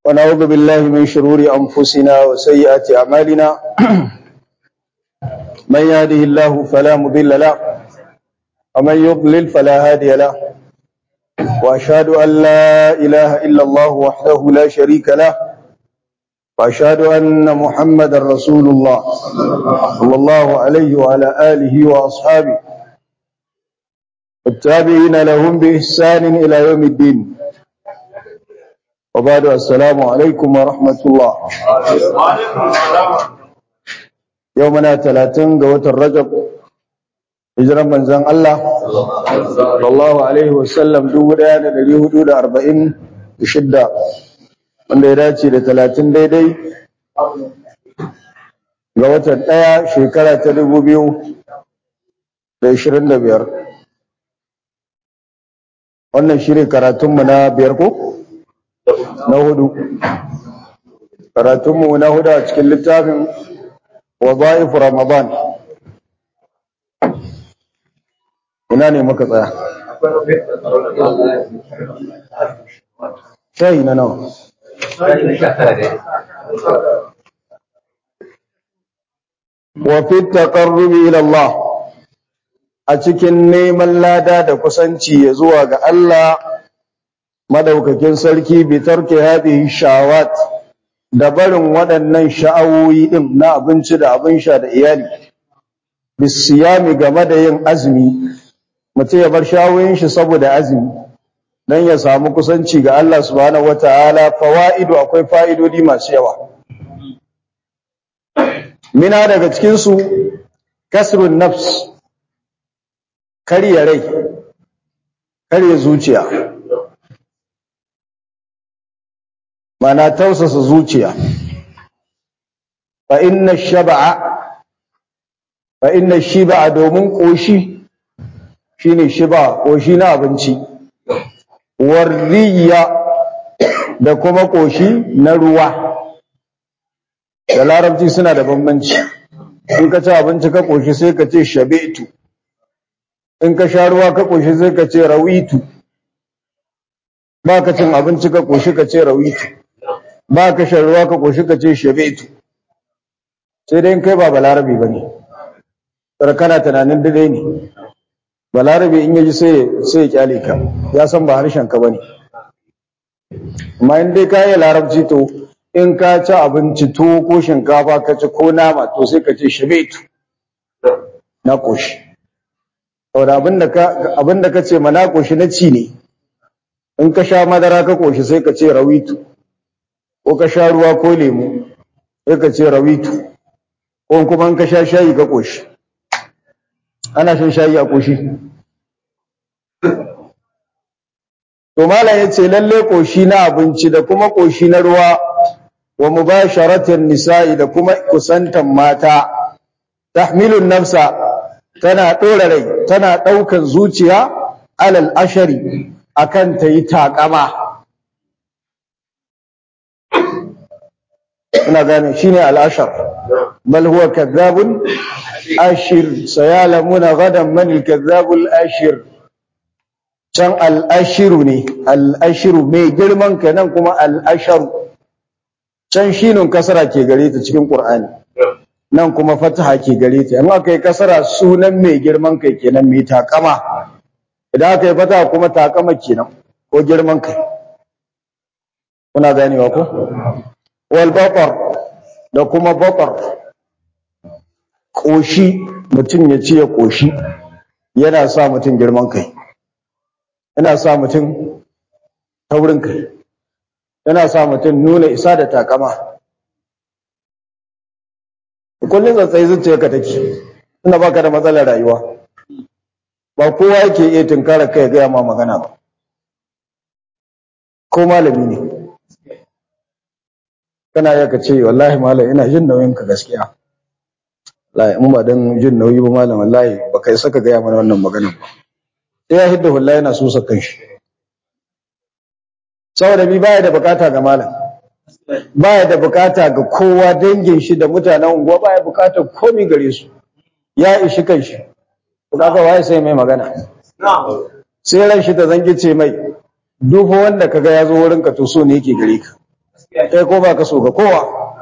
ونعوذ بالله من شرور أنفسنا وسيئات أعمالنا من يهده الله فلا مضل له ومن يضلل فلا هادي له وأشهد أن لا إله إلا الله وحده لا شريك له وأشهد أن محمدا رسول الله صلى الله عليه وعلى آله وأصحابه التابعين لهم بإحسان إلى يوم الدين وبعد السلام عليكم ورحمة الله يومنا ثلاثين قوة الرجب هجرا من زن الله صلى الله عليه وسلم دولا لدي حدود أربعين بشدة wanda ya dace da talatin daidai ga watan ɗaya shekara ta dubu biyu da ishirin da biyar wannan shirin karatunmu na biyar ko? na hudu karatunmu na hudu a cikin littafin waza'if ramadan ina ne muka tsaya shayi na nawa wafi taƙarrubi ilallah a cikin neman lada da kusanci ya zuwa ga Allah madaukakin sarki bitar ke haɗe shawat da barin waɗannan sha'awoyi ɗin na abinci da abin sha da iyali bisiyami game da yin azumi mutum ya bar sha'awoyin shi saboda azumi don ya samu kusanci ga Allah subhanahu wata'ala fawa'idu akwai fa'idodi masu yawa mina daga cikinsu kasrun nafs karya rai karya zuciya mana tausasa zuciya fa inna shaba'a fa inna shiba'a domin koshi shine shiba koshi na abinci warriya da kuma koshi na ruwa da larabci suna da bambanci in ka ci abinci ka koshi sai ka ce shabetu in ka sha ruwa ka koshi sai ka ce rawitu ba ka cin abinci ka koshi ka ce rawitu ba ka shan ruwa ka koshi ka ce shabetu sai dai kai ba balarabi ba ne kana tunanin dade ne balarabi in yaji sai sai ya kyale ka ya san ba harshen ka bane amma in dai ka yi larabci to in ka ci abinci tuwo ko shinkafa ka ci ko nama to sai ka ce shabetu na koshi saboda abinda ka abinda ka ce mana koshi na ci ne in ka sha madara ka koshi sai ka ce rawitu ko ka sha ruwa ko lemu sai ka ce rawitu ko kuma in ka sha shayi ka koshi ana shan shayi a koshi to malam yace lalle koshi na abinci da kuma koshi na ruwa wa mubasharatin nisa'i da kuma kusantan mata tahmilun nafsa tana dora rai tana daukan zuciya alal ashari akan ta yi takama ina gane shine al-ashar bal huwa kadhabun ashir sayalamuna gadan man al-kadhabul ashir can al-ashiru ne al-ashiru mai girman ka nan kuma al-asharu can shinun kasara ke gare ta cikin qur'ani nan kuma fataha ke gare ta in aka yi kasara sunan mai girman kai kenan mai takama idan aka yi fataha kuma takama kenan ko girman kai kuna ganewa ko wal batar da kuma batar koshi mutum ya ci ya koshi yana sa mutum girman kai yana sa mutum taurin kai yana sa mutum nuna isa da takama kullum tsatsai zuciyarka take tunda baka da matsalar rayuwa ba kowa yake iya tunkara kai gaya ma magana ba ko malami ne kana iya ka ce wallahi malam ina jin nauyin ka gaskiya wallahi in ba dan jin nauyi ba malam wallahi ba kai saka gaya mana wannan magana ba sai ya hidda wallahi yana so sakan shi saboda bi baya da bukata ga malam baya da bukata ga kowa dangin shi da mutanen unguwa baya bukatar komai gare su ya ishi kanshi kaga waye sai mai magana sai ran shi ta zangi ce mai duk wanda kaga ya zo wurin ka to so ne yake gare ka kai ko ba ka so ga kowa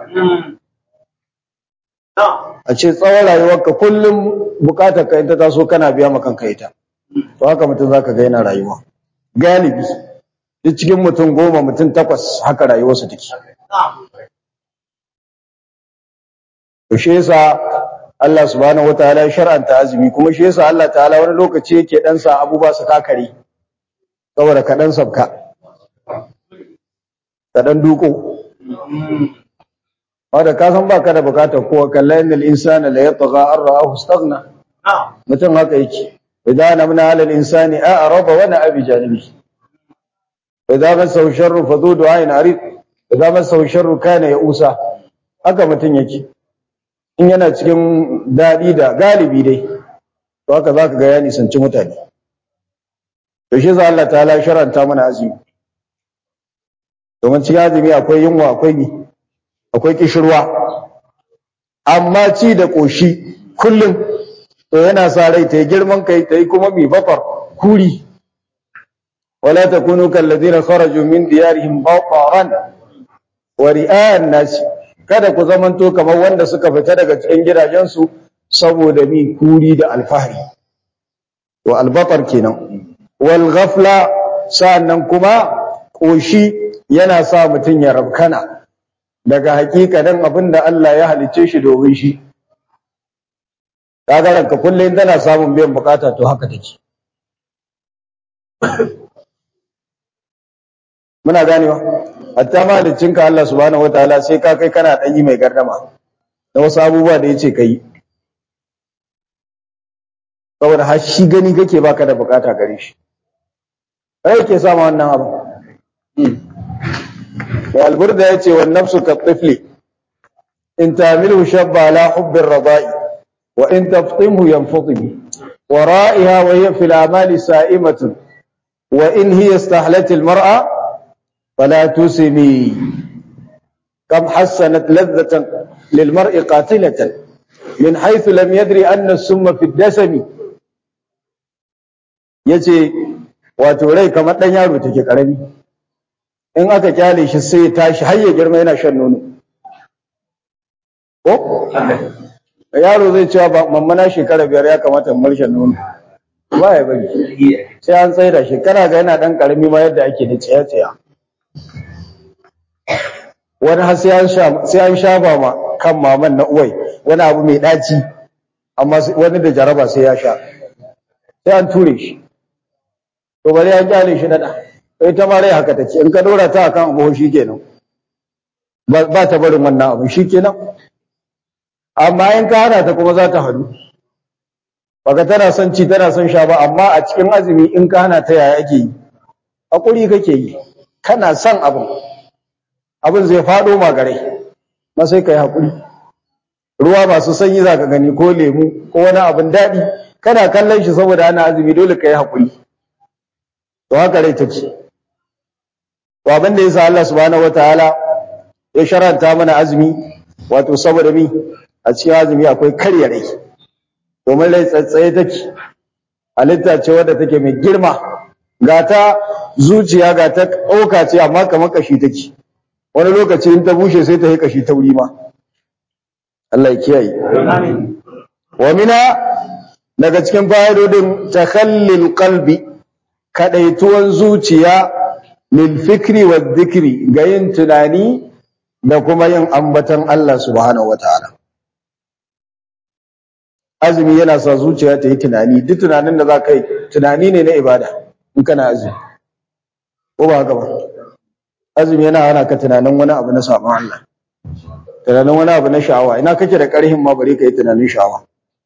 a ce tsawon rayuwarka kullum bukatar ka ita taso kana biya ma kanka ita to haka mutum zaka ga yana rayuwa galibi duk cikin mutum goma mutum takwas haka rayuwarsu take to shi yasa Allah subhanahu wataala ya shar'anta azumi kuma shi yasa Allah ta'ala wani lokaci yake dan sa abubuwa su kakare saboda ka dan sabka ka dan duko wanda ka san baka da bukatar kowa kallan innal insana la yatgha an ra'ahu istaghna mutum haka yake idan namna ala al-insani a'rada wa na'a bi janibi idan masahu sharru fa dhu du'ain arid idan masahu sharru kana ya'usa haka mutum yake in yana cikin dadi da galibi dai to haka zaka ga ya nisanci mutane to shi za Allah ta'ala sharanta mana azumi domin cikin azumi akwai yunwa akwai ni akwai kishirwa amma ci da ƙoshi kullum to yana sa rai ta yi girman kai ta yi kuma mai bafar kuri wala takunu kallazina kharaju min diyarihim bataran wa ri'a'an nas kada ku zamanto kamar wanda suka fita daga cikin gidajensu saboda mi kuri da alfahari to albatar kenan wal ghafla sa'annan kuma ƙoshi yana sa mutum ya rabkana daga hakikanin abin da Allah ya halicce shi domin shi kaga ranka kullum tana samun biyan bukata to haka take muna ganewa hatta mahaliccinka Allah subhanahu wataala sai ka kai kana dan yi mai gardama da wasu abubuwa da yace kai saboda har shi gani kake baka da bukata gare shi kai yake sama wannan abu والبرد يأتي والنفس كالطفل إن تعمله شب على حب الرضاء وإن تفطمه ينفطم ورائها وهي في الأعمال سائمة وإن هي استحلت المرأة فلا تسمي كم حسنت لذة للمرء قاتلة من حيث لم يدري أن السم في الدسم يجي وتولي كما تنيارو تجي كرمي in aka kyale shi sai ya tashi har ya girma yana shan nono ko yaro zai cewa mamma na shekara biyar ya kamata in shan nono ba ya bari sai an tsaida shekara ga yana dan karami ma yadda ake da tsaya tsaya wani har sai an shafa ma kan maman na uwai wani abu mai daci amma wani da jaraba sai ya sha sai an ture shi to bari an kyale shi na da ita ma rai haka take in ka dora ta akan abu kenan ba ta barin wannan abu shikenan amma in ka hana ta kuma za ta hadu baka tana son ci tana son sha ba amma a cikin azumi in ka hana ta yaya ake yi hakuri kake yi kana son abin abin zai fado ma gare ma sai kai hakuri ruwa masu sanyi za ka gani ko lemu ko wani abin daɗi kana kallon shi saboda ana azumi dole ka yi hakuri to haka rai take to abin da yasa Allah subhanahu wataala ya sharanta mana azumi wato saboda mi a cikin azumi akwai karya rai domin rai tsatsaye take halitta ce wadda take mai girma ga ta zuciya ga ta ɗauka ce amma kamar kashi take wani lokaci in ta bushe sai ta yi kashi ta wuri ma Allah ya kiyaye wa mina daga cikin fa'idodin takhallil qalbi kadaituwan zuciya lil fikri wa dhikri ga yin tunani da kuma yin ambatan Allah subhanahu wataala azumi yana sa zuciya ta yi tunani duk tunanin da za ka yi tunani ne na ibada in kana azumi ko ba haka ba azumi yana hana ka tunanin wani abu na sabon Allah tunanin wani abu na sha'awa ina kake da ƙarhin ma bari ka yi tunanin sha'awa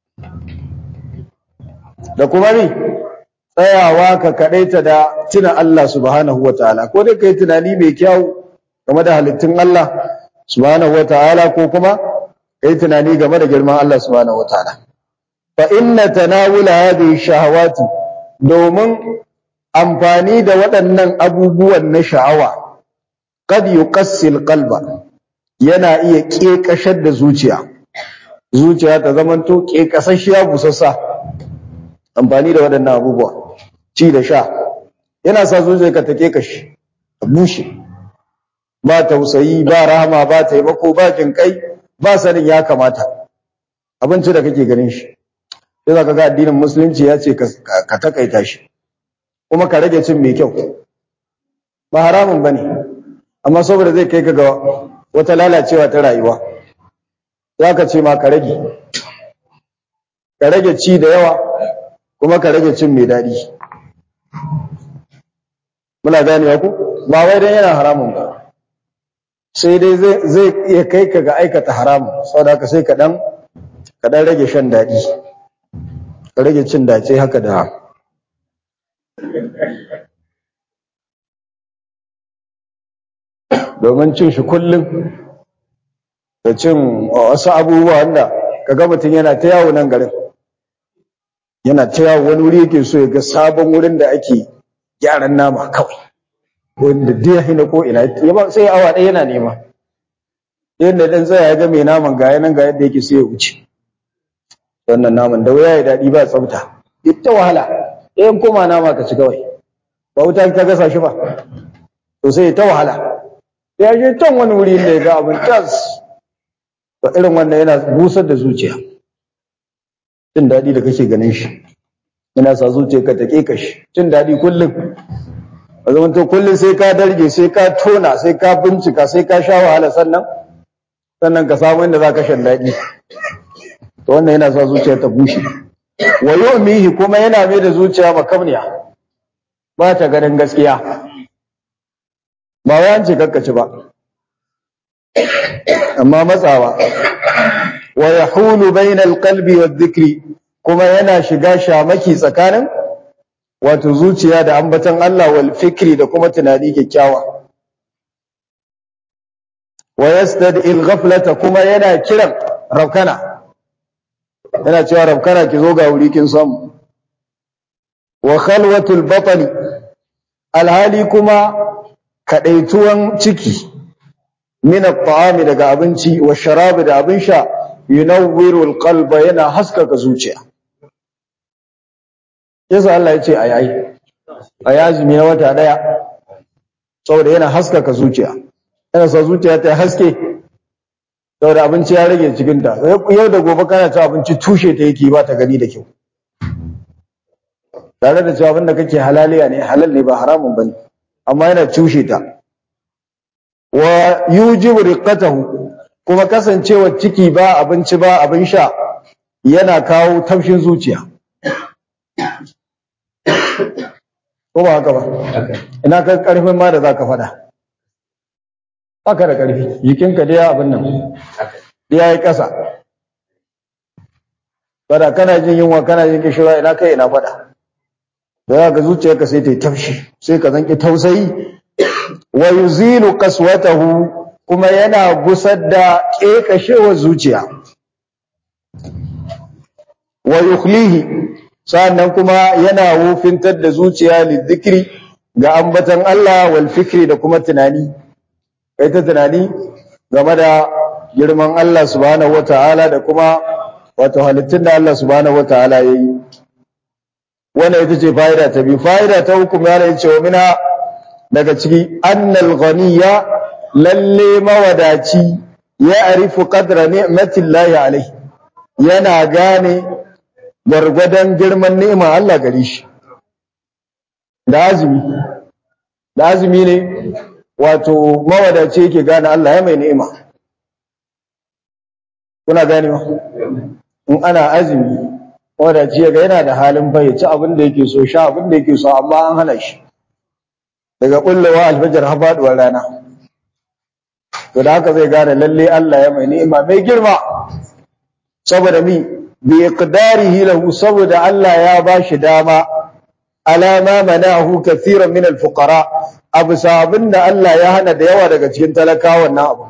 da kuma ni tsayawa ka kaɗaita da tuna Allah subhanahu wa ta'ala ko dai ka yi tunani mai kyau game da halittun Allah subhanahu wa ta'ala ko kuma ka yi tunani game da girman Allah subhanahu wa ta'ala fa inna tanawula hadhihi shahawati domin amfani da waɗannan abubuwan na sha'awa qad yuqassil qalba yana iya kekashar da zuciya zuciya ta zamanto kekasashiya busassa amfani da waɗannan abubuwa ci da sha yana sa zuciyarka ta kekashi ta bushe ba tausayi ba rahama ba taimako ba jinkai ba sanin ya kamata abinci da kake ganin shi sai zaka ga addinin musulunci ya ce ka takaita shi kuma ka rage cin mai kyau ba haramun bane amma saboda zai kai ka ga wata lalacewa ta rayuwa zaka ce ma ka rage ka rage ci da yawa kuma ka rage cin mai daɗi muna ganewa ku ba wai dan yana haramun ba sai dai zai iya kai ka ga aikata haramun saboda haka sai ka dan ka dan rage shan daɗi ka rage cin dace haka da domin cin shi kullum da cin wasu abubuwa wanda kaga mutum yana ta yawo nan garin yana ta yawo wani wuri yake so ya ga sabon wurin da ake gyaran nama kawai wanda dai hina ko ina ya ba sai awa ɗaya yana nema yadda dan tsaya ya ga mai naman ga yanan ga yadda yake sai ya wuce wannan naman da wuya ya daɗi ba tsafta ita wahala ɗayan koma nama ka ci kawai ba wuta ta gasa shi ba to sai ta wahala ya je can wani wuri da ya ga abin tas to irin wannan yana busar da zuciya jin daɗi da kake ganin shi yana sa zuciya ka take ka shi jin daɗi kullum a zaman to kullum sai ka darge sai ka tona sai ka bincika sai ka sha wahala sannan sannan ka samu inda za ka shan daɗi to wannan yana sa zuciya ta bushe wa yu'mihi kuma yana mai da zuciya makamniya ba ta ganin gaskiya ba wai an ce kakkaci ba amma matsawa wa yahulu bainal qalbi wadh-dhikri kuma yana shiga shamaki tsakanin wato zuciya da ambaton Allah wal fikri da kuma tunani kyakkyawa wa yastad'i al-ghaflata kuma yana kiran rabkana yana cewa rabkana ki zo ga wuri kin samu wa khalwatul batni alhali kuma kadaituwan ciki min at-ta'ami daga abinci wa sharabi da abin sha yunawwiru al-qalba yana haskaka zuciya yasa Allah ya ce ayayi ayazimi na wata daya saboda yana haskaka zuciya yana sa zuciya ta haske saboda abinci ya rage cikin ta yau da gobe kana ci abinci tushe ta yake ba ta gani da kyau tare da cewa abinda kake halaliya ne halal ne ba haramun bane amma yana tushe ta wa yujibu riqatahu kuma kasancewa ciki ba abinci ba abin sha yana kawo tafshin zuciya ko ba haka ba ina ka karfin ma da zaka fada haka da karfi jikinka dai abin nan dai yayi kasa bada kana jin yunwa kana jin kishira ina kai ina fada da ga zuciyarka sai ta yi tafshi sai ka zanki tausayi wa yuzilu qaswatahu kuma yana gusar da kekashewar zuciya wa yukhlihi sannan kuma yana wufintar da zuciya lidhikri ga ambatan Allah wal fikri da kuma tunani kai ta tunani game da girman Allah subhanahu wataala da kuma wato halittun da Allah subhanahu wataala yayi wannan ita ce fa'ida ta biyu fa'ida ta uku ya ne cewa mina daga ciki annal ghaniya lalle mawadaci ya arifu qadra ni'matillahi alaihi yana gane gargwadon girman ni'ima Allah gare shi da azumi da azumi ne wato mawadaci yake gane Allah ya mai ni'ima kuna gane in ana azumi wadaci ya ga yana da halin fayyace abin da yake so sha abin da yake so amma an hana shi daga kullewa alfajar har faduwar rana to da haka zai gane lalle Allah ya mai ni'ima mai girma saboda mi bi iqdarihi lahu saboda Allah ya bashi dama alama manahu kathiran min alfuqara abu sabin da Allah ya hana da yawa daga cikin talakawan na abu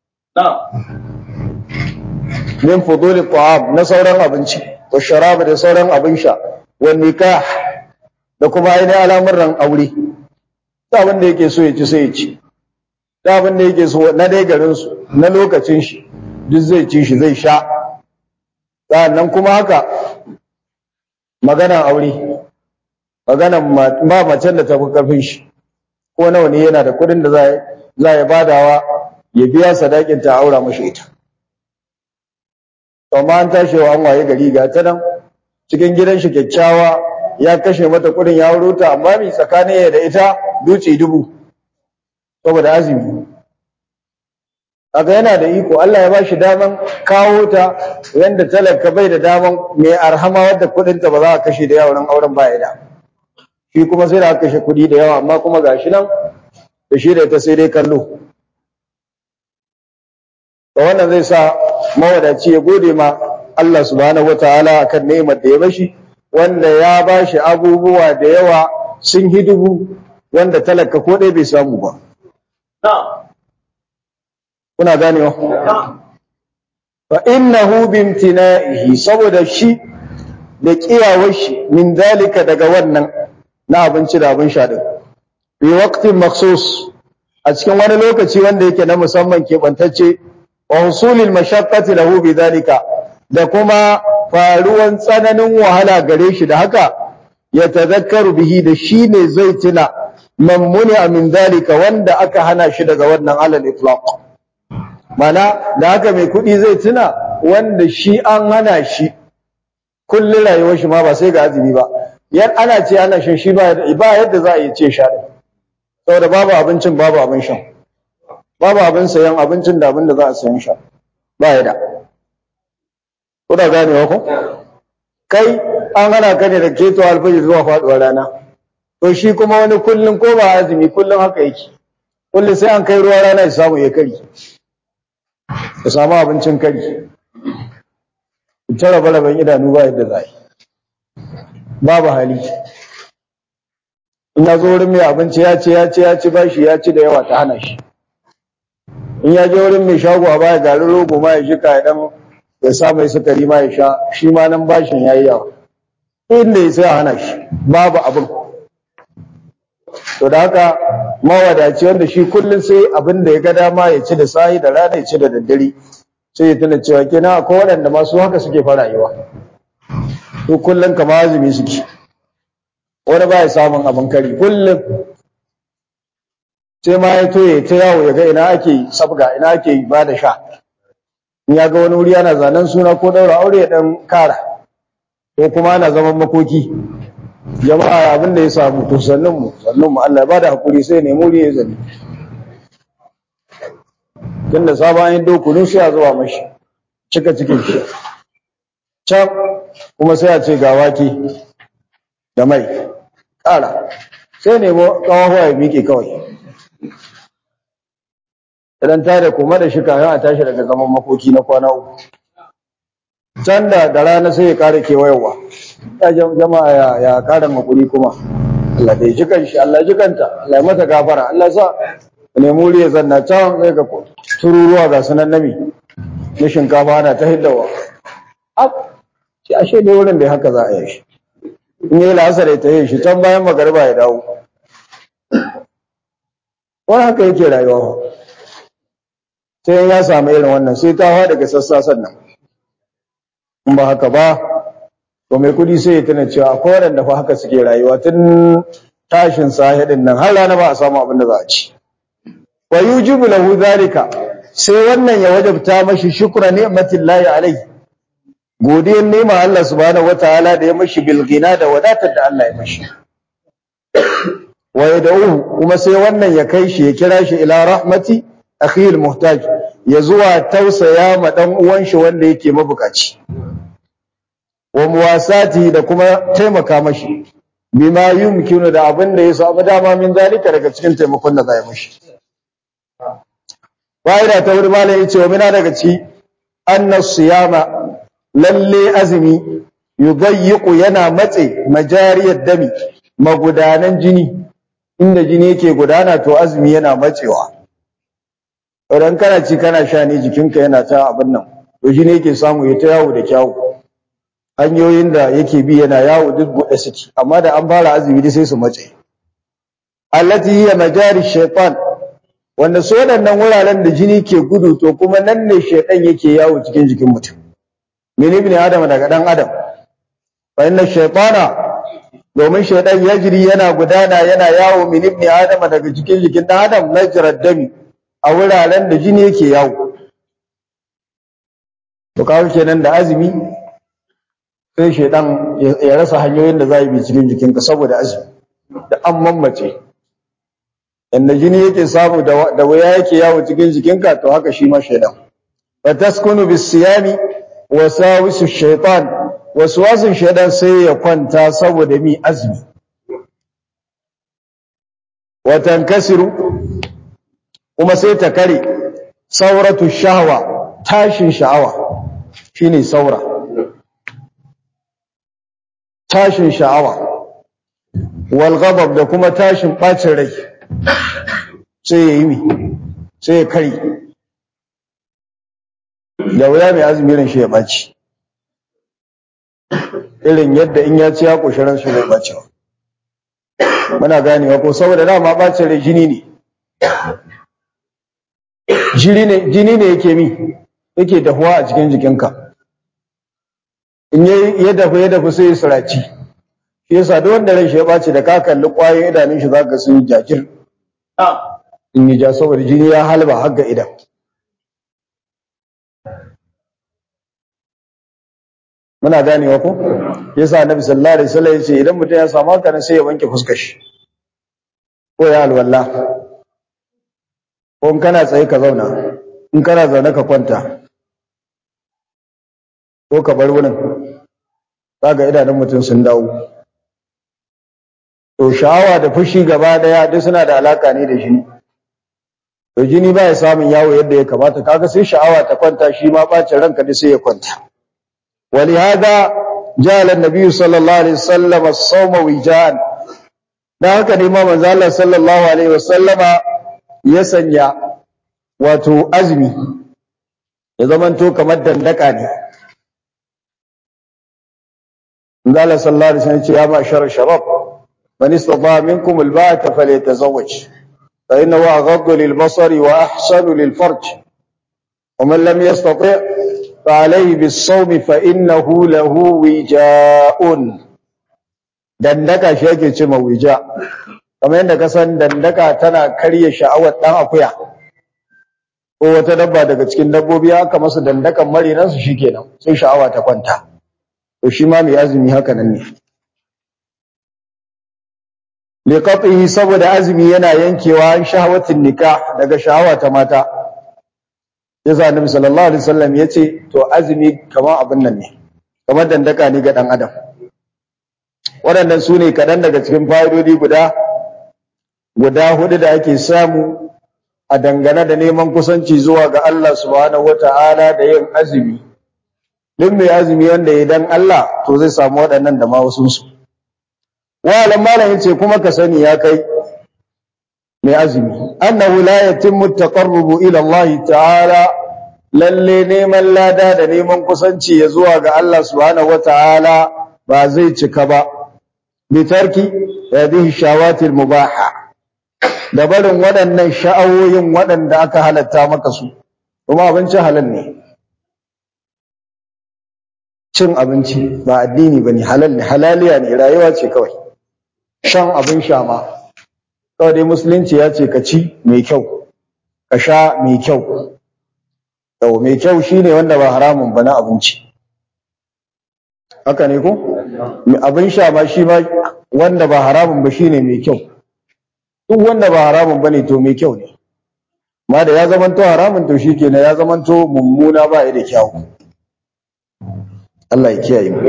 min fudul ta'am na sauran abinci wa sharab da sauran abin sha wa nikah da kuma ainihin al'amuran aure da abin da yake so ya ci sai ya ci da abin da yake so na dai garin su na lokacin shi duk zai ci shi zai sha sannan kuma haka magana aure magana ba macen da ta fi karfin shi ko nawa ne yana da kudin da za za ya badawa ya biya sadakin ta aura mashi ita to ma an tashi wa an waye gari ga ta nan cikin gidan shi kyakkyawa ya kashe mata kudin ya auro ta amma mi tsakanin ya da ita duci dubu saboda azumi kaga yana da iko Allah ya bashi daman kawo ta yanda talaka bai da daman mai arhama wadda kudin ta ba za a kashe da yawan auren ba ya da shi kuma sai da aka kashe kudi da yawa amma kuma gashi nan da shi da ita sai dai kallo to wannan zai sa mawadaci ya gode ma Allah subhanahu wataala akan ni'imar da ya bashi wanda ya bashi abubuwa da yawa sun hidubu wanda talaka ko dai bai samu ba kuna ganewa fa innahu bimtina'ihi saboda shi da kiyawar shi min dalika daga wannan na abinci da abin sha din fi waqtin makhsus a cikin wani lokaci wanda yake na musamman keɓantacce wa husulil mashaqqati lahu bi dalika da kuma faruwan tsananin wahala gare shi da haka ya tazakkaru bihi da shi ne zai tuna mammuni min dalika wanda aka hana shi daga wannan alal itlaq mana da haka mai kuɗi zai tuna wanda shi an hana shi kullum rayuwar shi ma ba sai ga azumi ba yan ana ce ana shan shi ba ba yadda za a yi ce sha saboda babu abincin babu abin shan babu abin sayan abincin da abin da za a sayan sha ba ya da kuna ganewa ko kai an hana ka ne da keto alfajir zuwa faduwar rana to shi kuma wani kullum ko ba azumi kullum haka yake kullum sai an kai ruwa rana ya samu ya kari ya samu abincin kari ta rabe-raben idanu ba yadda za yi babu hali in ya zo wurin mai abinci ya ce ya ce ya ci bashi ya ci da yawa ta hana shi in ya je wurin mai shago a baya garin rogo ma ya shika ya dan ya sa mai sukari ma ya sha shi ma nan bashin ya yi yawa inda ya sai a hana shi babu abin to da haka mawadaci wanda shi kullum sai abin da ya ga dama ya ci da sahi da rana ya ci da daddare sai ya tuna cewa kenan akwai waɗanda masu haka suke fara rayuwa to kullum kama azumi suke wani ba ya samun abin kari kullum sai ma ya toye ta yawo ya ga ina ake sabga ina ake ba da sha in ya ga wani wuri ana zanen suna ko daura aure ya dan kara ko kuma ana zaman makoki jama'a abin da ya samu to sannan mu sannan mu Allah ya bada hakuri sai ne muri ya zani tunda sabon yin dokunu sai a zuwa mashi cika cikin shi can kuma sai a ce ga wake da mai ƙara sai nemo ƙawahuwa ya miƙe kawai idan ta da kuma da shi kayan a tashi daga zaman makoki na kwana uku can da da rana sai ya ƙara kewayewa ya jama'a ya ya ƙara makuri kuma Allah da ya ji kanshi Allah ya ji kanta Allah ya mata gafara Allah sa nemi wuri ya zanna can sai ga tururuwa ga sunan nami na shinkafa ana ta hiddawa shi ashe dai wurin da haka za a yi shi in yi la'asar ya tayi shi can bayan magariba ya dawo wani haka yake rayuwa sai ya samu irin wannan sai ta hawa daga sassa sannan in ba haka ba to mai kudi sai ya tuna cewa akwai waɗanda fa haka suke rayuwa tun tashin sahidin nan har rana ba a samu abin da za a ci wa yujibu lahu zalika sai wannan ya wajabta mashi shukra ni'matillahi alaihi godiyar nema Allah subhanahu wataala da ya mashi bilgina da wadatar da Allah ya mashi wa yad'uhu kuma sai wannan ya kai shi ya kira shi ila rahmati akhi almuhtaj ya zuwa tausaya ma dan uwan shi wanda yake mabukaci wa muwasati da kuma taimaka mashi bima yumkinu da abin da ya samu dama min zalika daga cikin taimakon da za ya mashi fa'ida ta wuri malai yace wa mina daga ci annas siyama lalle azumi yudayyiqu yana matse majariyar dami magudanan jini inda jini yake gudana to azumi yana matsewa idan kana ci kana sha ne jikinka yana ta abin nan to jini yake samu ya ta yawo da kyawu hanyoyin da yake bi yana yawo duk buɗe suke amma da an fara azumi dai sai su mace allati hiya majari shaytan wanda su waɗannan wuraren da jini ke gudu to kuma nan ne shaytan yake yawo cikin jikin mutum min ibn adam daga dan adam fa inna shaytana domin shaytan yajri yana gudana yana yawo min ibn adam daga cikin jikin dan adam najrad dami a wuraren da jini yake yawo to kawo kenan da azumi sai shaidan ya rasa hanyoyin da za yi bi cikin jikinka saboda azumi da an mammace inda jini yake samu da wuya yake yawo cikin jikinka to haka shi ma shaidan fa taskunu bis siyami wasawisu shaitan waswasin shaidan sai ya kwanta saboda mi azumi wa tankasiru kuma sai ta kare sauratu shahwa tashin sha'awa shine saura tashin sha'awa wal ghadab da kuma tashin bacin rai sai ya yi mi sai ya kare da wuya mai azumi ran shi ya baci irin yadda in ya ci ya koshi ran shi bai baci muna ganewa ko saboda dama bacin rai jini ne jini ne jini ne yake mi yake dahuwa a cikin jikinka in ya dafu ya dafu sai ya suraci shi yasa duk wanda ran shi ya baci da ka kalli kwayoyin idanun shi zaka sun yi jajir in yi ja saboda jini ya halba har ga idan muna ganewa ko yasa annabi sallallahu alaihi wasallam yace idan mutum ya samu haka sai ya wanke fuskar shi ko ya alwala ko in kana tsaye ka zauna in kana zaune ka kwanta ko ka bar wurin kaga idanun mutum sun dawo to sha'awa da fushi gaba daya duk suna da alaka ne da jini to jini ba ya samun yawo yadda ya kamata kaga sai sha'awa ta kwanta shi ma bacin ranka duk sai ya kwanta ولهذا جعل النبي صلى الله عليه وسلم الصوم وجاء da haka ne ma manzo Allah sallallahu alaihi wasallama ya sanya wato azumi ya zamanto kamar dandaka ne manzo Allah sallallahu alaihi wasallam ya ce ya ma'shar shabab man istata minkum alba'ata falyatazawwaj fa innahu aghaddu lilbasari wa ahsanu lilfarj ومن لم يستطع فعليه بالصوم فإنه له وجاء dandaka shi yake ce wija kamar yadda ka san dandaka tana karya sha'awar dan akuya ko wata dabba daga cikin dabbobi haka masa dandakan marinan su shikenan sai sha'awa ta kwanta to shi ma mai azumi haka nan ne liqatihi saboda azumi yana yankewa an shahawatin nikah daga sha'awa ta mata yasa annabi sallallahu alaihi wasallam yace to azumi kamar abin nan ne kamar dandaka ne ga dan adam waɗannan su ne kaɗan daga cikin fa'idodi guda guda hudu da ake samu a dangane da neman kusanci zuwa ga Allah subhanahu wata'ala da yin azumi duk mai azumi wanda ya dan Allah to zai samu waɗannan da ma wasu su wa alam malam yace kuma ka sani ya kai mai azumi annahu la yatimmu taqarrubu ila Allah ta'ala lalle neman lada da neman kusanci ya zuwa ga Allah subhanahu wata'ala ba zai cika ba bi tarki hadhihi shawati mubaha da barin waɗannan sha'awoyin waɗanda aka halatta maka su kuma abinci halal ne cin abinci ba addini bane halal ne halaliya ne rayuwa ce kawai shan abin sha ma kawai dai musulunci ya ce ka ci mai kyau ka sha mai kyau yau mai kyau shine wanda ba haramun ba na abinci haka ne ko abin sha ma shi ma wanda ba haramun ba shine mai kyau duk wanda ba haramun bane to mai kyau ne ma da ya zamanto haramun to shikenan ya zamanto mummuna ba ya da kyau Allah ya kiyaye mu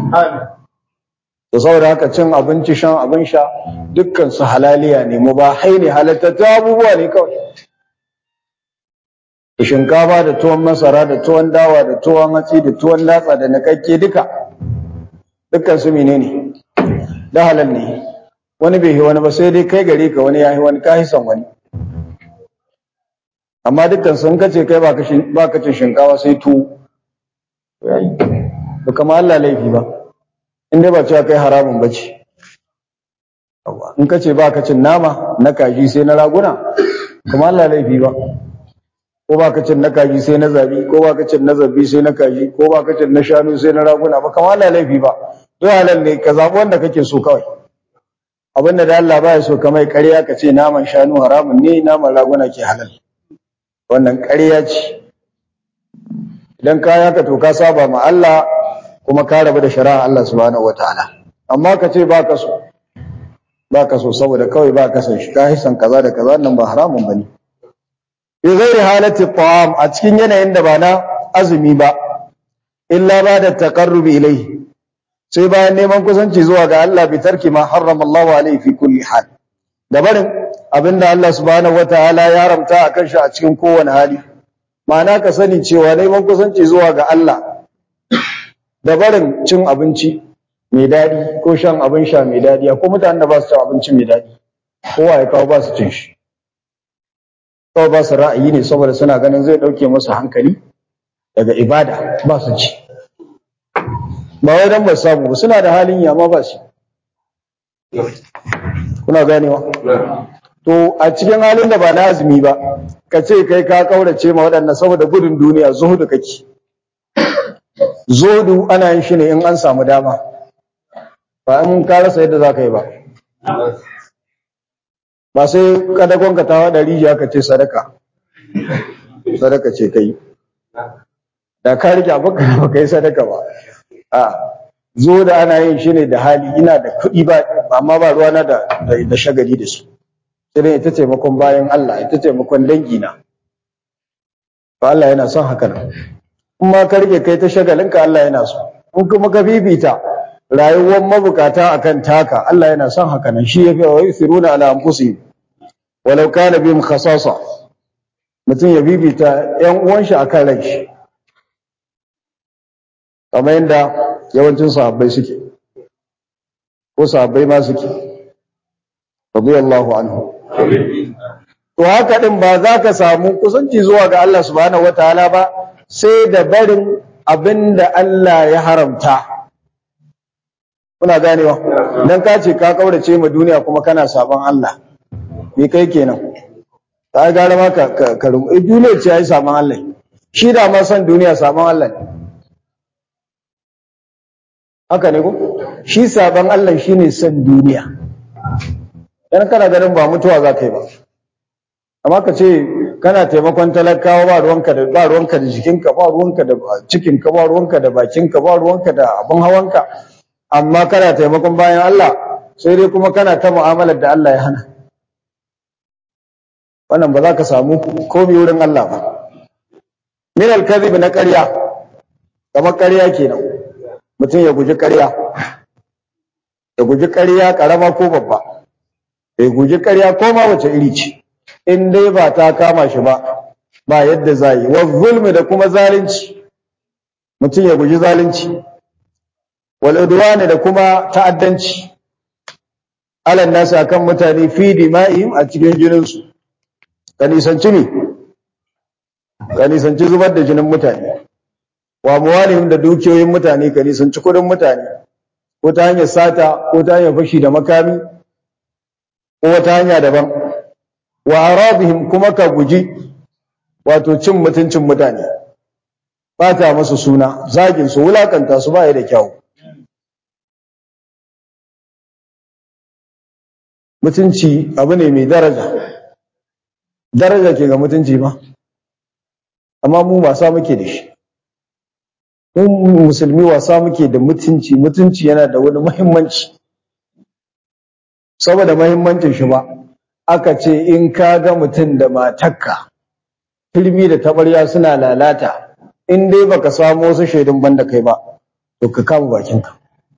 to saboda haka cin abinci shan abin sha dukkan su halaliya ne mu ba haini halattatu abubuwa ne kawai shinkafa da tuwon masara da tuwon dawa da tuwon hatsi da tuwon latsa da nakakke duka dukkan su menene da halal ne wani bai yi wani ba sai dai kai gare ka wani ya yi wani ka son wani amma dukkan sun kace kai ba ka cin shinkawa sai tuwo ba kama Allah laifi ba in dai ba cewa kai haramun ba ce in ka ce ba ka cin nama na kaji sai na raguna kama Allah laifi ba ko ba ka cin na kaji sai na zabi ko ba ka cin na zabi sai na kaji ko ba ka cin na shanu sai na raguna ba kama Allah laifi ba to halal ne ka zabi wanda kake so kawai abinda da Allah baya so kamar ƙarya ka ce naman shanu haramun ne naman raguna ke halal wannan ƙarya ce idan ka yaka to ka saba ma Allah kuma ka rabu da shari'a Allah subhanahu wataala amma ka ce ba ka so ba ka so saboda kawai ba ka san shi ka hisan kaza da kaza nan ba haramun bane bi ghairi halati ta'am a cikin yanayin da ba na azumi ba illa ba da taqarrubi ilayhi sai bayan neman kusanci zuwa ga Allah bi tarki ma harrama Allahu alaihi fi kulli hal da barin abinda Allah subhanahu wataala ya haramta akan shi a cikin kowane hali ma'ana ka sani cewa neman kusanci zuwa ga Allah da barin cin abinci mai daɗi ko shan abin sha mai daɗi ko mutanen da ba su cin abinci mai daɗi kowa ya kawo ba su cin shi kawai ba su ra'ayi ne saboda suna ganin zai ɗauke musu hankali daga ibada ba su ci ba wai dan ba su samu ba suna da halin yama ba shi kuna ganewa to a cikin halin da ba na azumi ba ka ce kai ka kaurace ma waɗannan saboda gudun duniya zuhudu kake zuhudu ana yin shi ne in an samu dama ba in ka rasa yadda za ka yi ba ba sai kadagon ka tawa da rijiya ka ce sadaka sadaka ce kai da ka rike abin ka ba kai sadaka ba a zo da ana yin shi ne da hali ina da kuɗi ba amma ba ruwana da da shagali da su sai dai ita taimakon bayan Allah ita taimakon dangi na ba Allah yana son haka nan in ma ka rike kai ta shagalinka Allah yana so in kuma ka bibita rayuwar mabukata akan taka Allah yana son haka nan shi yafi wa yusiruna ala anfusihim walau kana bihim khasasa mutum ya bibita ƴan uwan shi akan ran shi kamar yadda yawancin sahabbai suke ko sahabbai ma suke radiyallahu anhu to haka din ba za ka samu kusanci zuwa ga Allah subhanahu wataala ba sai da barin abinda Allah ya haramta kuna ganewa dan ka ce ka kaurace ma duniya kuma kana sabon Allah me kai kenan ka gara ma ka ka duniya ce yayi sabon Allah shi da ma san duniya sabon Allah ne haka ne ko shi sabon Allah shine san duniya dan kana ganin ba mutuwa za ka yi ba amma ka ce kana taimakon talakawa ba ruwanka da ba ruwanka da jikinka ba ruwanka da cikinka ba ruwanka da bakinka ba ruwanka da abin hawanka amma kana taimakon bayan Allah sai dai kuma kana ta mu'amalar da Allah ya hana wannan ba za ka samu komai wurin Allah ba min al-kadhib na ƙarya kamar ƙarya kenan mutum ya guji ƙarya ya guji ƙarya ƙarama ko babba ya guji ƙarya ko ma wace iri ce in dai ba ta kama shi ba ba yadda za yi wa zulmi da kuma zalunci mutum ya guji zalunci wal udwani da kuma ta'addanci alan nasu akan mutane fi dima'ihim a cikin jinin su ka nisanci ne ka nisanci zubar da jinin mutane wa muwalihim da dukiyoyin mutane ka nisanci kudin mutane ko ta hanyar sata ko ta hanyar fashi da makami ko wata hanya daban wa arabihim kuma ka guji wato cin mutuncin mutane bata musu suna zagin su wulakanta su baya da kyau mutunci abu ne mai daraja daraja ke ga mutunci ba amma mu wasa muke da shi mu musulmi wasa muke da mutunci mutunci yana da wani muhimmanci saboda muhimmancin shi ba aka ce in ka ga mutum da matakka filmi da tabarya suna lalata in dai baka samu wasu shaidun banda kai ba to ka kama bakinka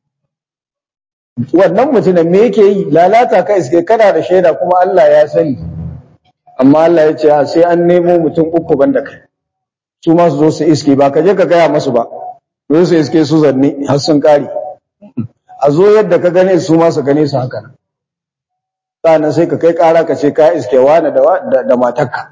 wannan mutumin me yake yi lalata ka iske kana da shaida kuma Allah ya sani amma Allah ya ce sai an nemo mutum uku banda kai su ma su zo su iske ba ka je ka gaya masu ba zo su iske su zanne har sun kare a zo yadda ka gane su ma su gane su haka nan sannan sai ka kai ƙara ka ce ka iske wani da da matarka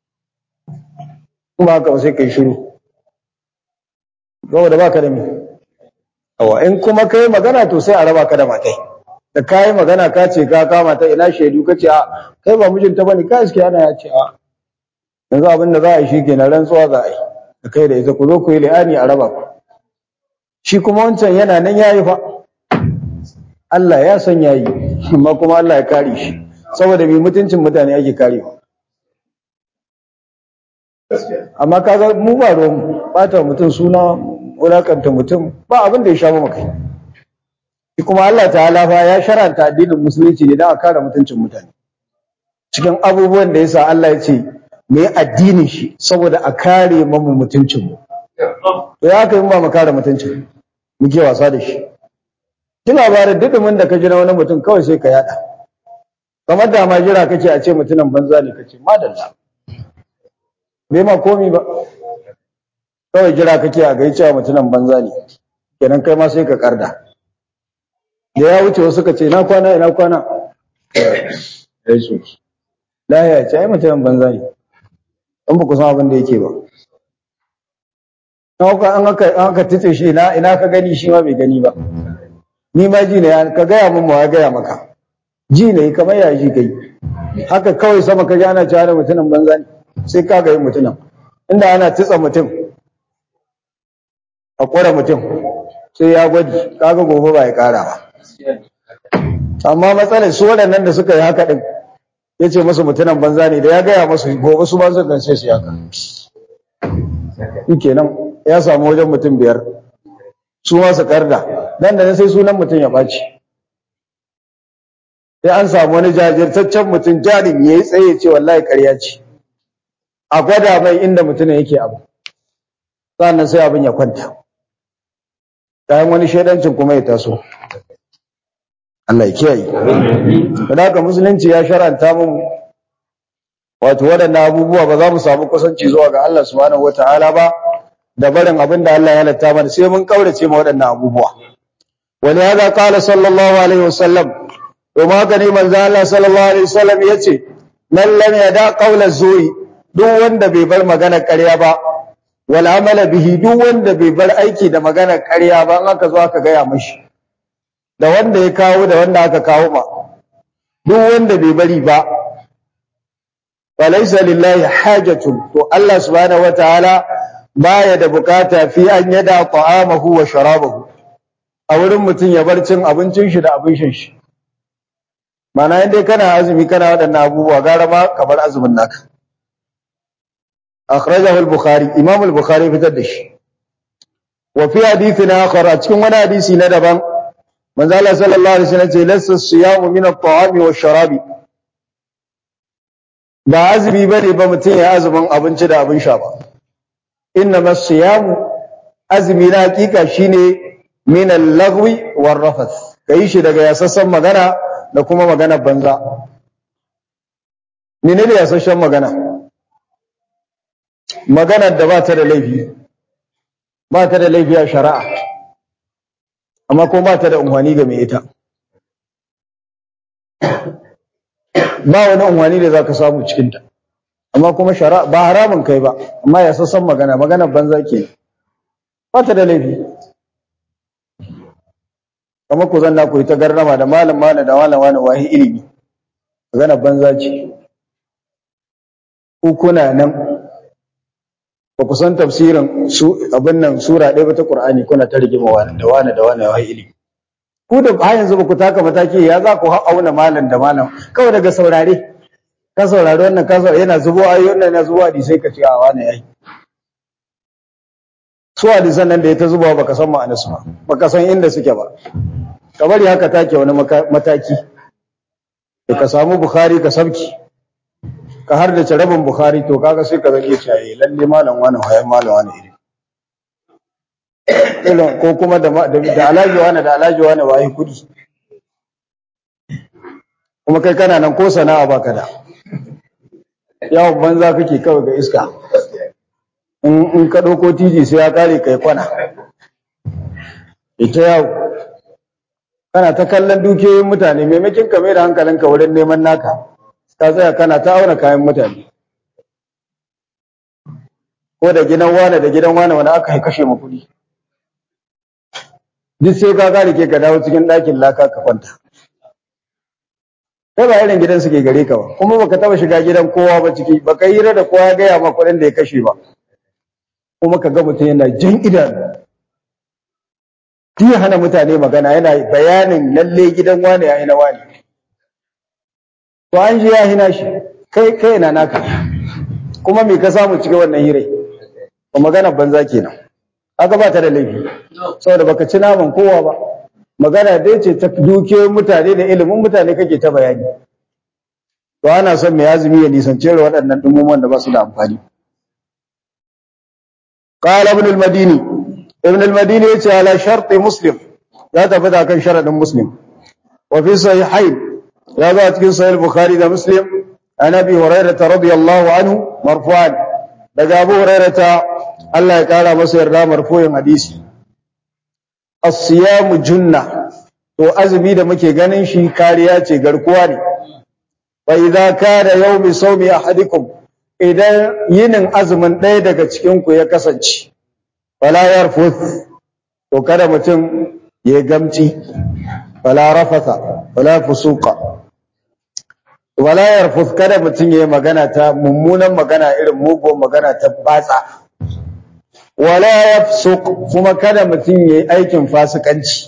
kuma haka sai kai shiru saboda baka da me awa in kuma kai magana to sai a raba ka da matai da kai magana ka ce ka kama ta ina shaidu ka ce a kai ba mijinta bane ka iske ana ya ce a yanzu abin da za a yi shi kenan rantsuwa za a yi da kai da ita ku zo ku yi li'ani a raba ku shi kuma wancan yana nan yayi fa Allah ya san yayi amma kuma Allah ya kare shi saboda mai mutuncin mutane ake karewa amma kaga mu ba ruwan bata mutum suna wulakanta mutum ba abin da ya sha mu kai kuma Allah ta'ala fa ya sharanta addinin musulunci ne don a kare mutuncin mutane cikin abubuwan da yasa Allah ya ce mu yi addinin shi saboda a kare mu mutuncin mu to ya kai ba mu kare mutuncin muke wasa da shi duk labarin dudumin da ka ji na wani mutum kawai sai ka yada kamar da ma jira kake a ce mutumin banza ne kace madalla bai ma komi ba kawai jira kake a gai cewa mutumin banza ne kenan kai ma sai ka karda da ya wuce wasu ka ce na kwana ina kwana lahiya ce ai mutumin banza ne in ba ku san abin da yake ba an aka tice shi ina ina ka gani shi ma bai gani ba ni ma ji ne ka gaya min ma ya gaya maka ji ne kamar ya ji kai haka kawai sama ka ji ana cewa mutumin banza ne sai ka ga mutumin inda ana titsa mutum a kwara mutum sai ya gwaji kaga gobe ba ya kara ba amma matsalar su waɗannan da suka yi haka din ya ce masu mutumin banza ne da ya gaya masu gobe su ba su kan sai su yaka kenan ya samu wajen mutum biyar su ma su karda nan da nan sai sunan mutum ya ɓaci sai an samu wani jajirtaccen mutum jarin ya yi tsaye ce wallahi ƙarya ce a gwada mai inda mutum yake abu sannan sai abin ya kwanta kayan wani shaidancin kuma ya taso Allah ya kiyaye da haka musulunci ya sharanta mun wato waɗannan abubuwa ba za mu samu kusanci zuwa ga Allah subhanahu wataala ba da barin abin da Allah ya halatta mana sai mun kaurace ma waɗannan abubuwa wani hada qala sallallahu alaihi wasallam to ma haka ne manzo Allah sallallahu alaihi wasallam yace man lam yada qawla zuri duk wanda bai bar magana ƙarya ba wal amala bihi duk wanda bai bar aiki da magana ƙarya ba in aka zo aka gaya mashi da wanda ya kawo da wanda aka kawo ma duk wanda bai bari ba falaysa lillahi hajatun to Allah subhanahu wataala baya da bukata fi an yada ta'amahu wa sharabahu a wurin mutum ya bar cin abincin shi da abin shan shi mana in dai kana azumi kana waɗannan abubuwa gara ma ka bar azumin naka akhrajahu al-bukhari imam al-bukhari fitar da shi wa fi hadithin akhar a cikin wani hadisi na daban manzo Allah sallallahu alaihi wasallam ce lassa siyamu min at-ta'ami wa sharabi ba azumi bane ba mutum ya azumin abinci da abin sha ba innama siyamu azumi na hakika shine min al-lagwi war rafath kai shi daga yasassan magana da kuma magana banza menene yasassan magana magana da ba ta da laifi ba ta da laifi a shari'a amma kuma ba ta da unhwani ga mai ita ba wani unhwani da zaka samu cikin ta amma kuma shari'a ba haramun kai ba amma ya sassan magana magana banza ke ba ta da laifi kamar ku zanna ku yi ta garrama da malam malam da malam wani wahi ilimi magana banza ce ku kuna nan ba ku san tafsirin su abin nan sura ɗaya ba ta Qur'ani kuna ta rigima wani da wani da wani wahi ilimi ku da har yanzu ba ku taka mataki ya za ku auna malam da malam kawai daga saurare ka saurari wannan ka saurari yana zubo ayoyi wannan yana zubo hadisai ka ce a wani yayi su hadisan nan da ya ta zubawa baka san ma'anar su ba baka san inda suke ba ka bari haka take wani mataki da ka samu bukhari ka sabki ka har da rabin bukhari to kaga sai ka zage shi ayi lalle malam wani hayan malam wani iri irin ko kuma da da alaji wani da alaji wani wayi kudi kuma kai kana nan ko sana'a baka da yawon banza kake kawai ga iska in ka ɗauko titi sai ya ƙare kai kwana ita yawo kana ta kallon dukiyoyin mutane maimakin ka mai da hankalinka wurin neman naka ka tsaya kana ta auna kayan mutane ko da gidan wane da gidan wane wani aka kashe ma kuɗi duk sai ka gane ke ka dawo cikin ɗakin laka ka kwanta kai ba irin gidan suke gare ka ba kuma baka taba shiga gidan kowa ba ciki baka hira da kowa ya gaya ma kuɗin da ya kashe ba kuma ka ga mutum yana jan idanu ya hana mutane magana yana bayanin lalle gidan wane ya hina wane to an ji ya hina shi kai kai na naka kuma me ka samu cikin wannan hirai ba magana banza kenan aka ba ta da laifi saboda baka ci naman kowa ba magana dai ce ta dukiyoyin mutane da ilimin mutane kake ta bayani to ana son mai azumi ya nisance da waɗannan dumumuwan da ba su da amfani qala ibn al-madini ibn al-madini yace ala shart muslim ya tabbata kan sharadin muslim wa fi sahihain ya zo a cikin sahih bukhari da muslim an abi hurairah radiyallahu anhu marfu'an daga abu hurairah Allah ya kara masa yarda marfu'in hadisi as-siyamu junna to azumi da muke ganin shi kariya ce garkuwa ne wa idza kana yawmi sawmi ahadikum idan yinin azumin ɗaya daga cikin ku ya kasance wala yarfuth to kada mutum ya gamci wala rafatha wala fusuqa wala yarfuth kada mutum ya magana ta mummunan magana irin mugun magana ta batsa wala yafsuq kuma kada mutum yayi aikin fasikanci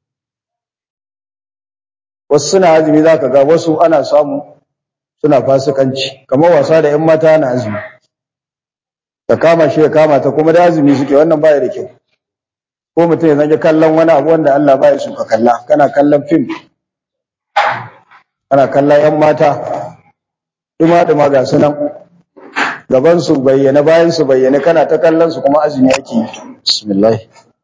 wasu suna azumi zaka ga wasu ana samu suna fasikanci kamar wasa da 'yan mata na azumi ta kama shi ya kama ta kuma da azumi suke wannan baya da kyau ko mutum ya zange kallon wani abu wanda Allah baya so ka kalla kana kallon fim kana kallon 'yan mata duma duma ga su nan gaban su bayyana bayan su bayyana kana ta kallon su kuma azumi yake yi bismillah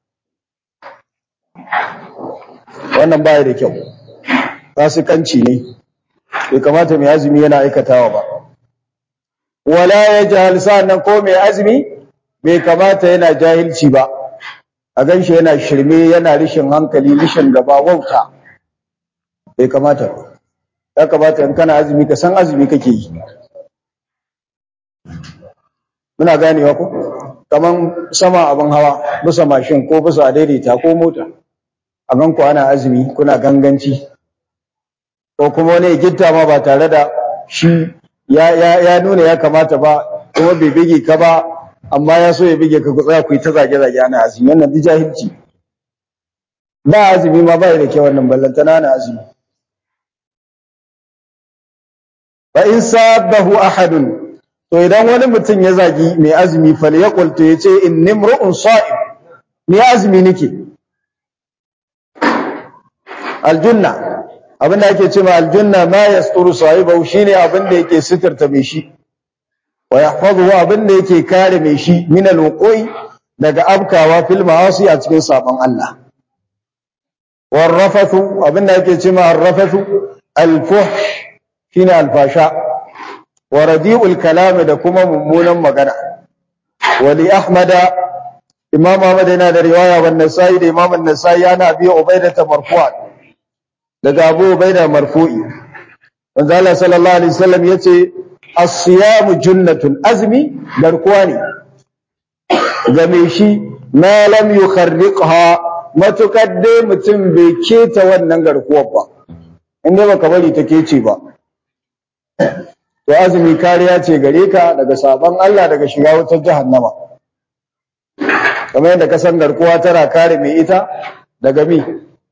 wannan baya da kyau fasikanci ne bai kamata mai azumi yana aikatawa ba wala ya jahal sa'annan ko mai azumi bai kamata yana jahilci ba a ganshi yana shirme yana rishin hankali rishin gaba wauta bai kamata ba ya kamata in kana azumi ka san azumi kake yi muna ganewa ko kaman sama abin hawa bisa mashin ko bisa daidaita ko mota a gan ku ana azumi kuna ganganci ko kuma wani gitta ma ba tare da shi ya, ya, ya nuna ya kamata ba kuma bai bige ka ba amma ya so ya bige ka ku tsaya ku yi ta zage-zage ana azumi wannan duk jahilci ba azumi ma ba da kyau wannan ballantana na azumi fa in sabahu ahadun to idan wani mutum ya zagi mai azumi fal yaqul to yace inni imru'un sa'im ni azumi nake aljunna abinda ake cewa aljunna ma yasturu sahibahu shine abinda yake sitirta mai shi wa yahfazuhu abinda yake kare mai shi min alwuqi daga abkawa fil ma'asi a cikin sabon Allah warrafathu abinda yake cewa arrafathu alfuhsh shine alfasha wa radi'ul kalam da kuma mummunan magana wali ahmada imam ahmad yana da riwaya wan nasai da imam an-nasai yana bi ubaidah marfu'an daga Abu Ubaida marfu'i manzo Allah sallallahu alaihi wasallam yace as-siyamu junnatun azmi garkuwa ne game shi ma lam yukharriqha matukar dai mutum bai keta wannan garkuwar ba inda baka bari ta kece ba to azumi kariya ce gare ka daga sabon Allah daga shiga wutar jahannama kamar yadda ka san garkuwa tana kare mai ita daga mi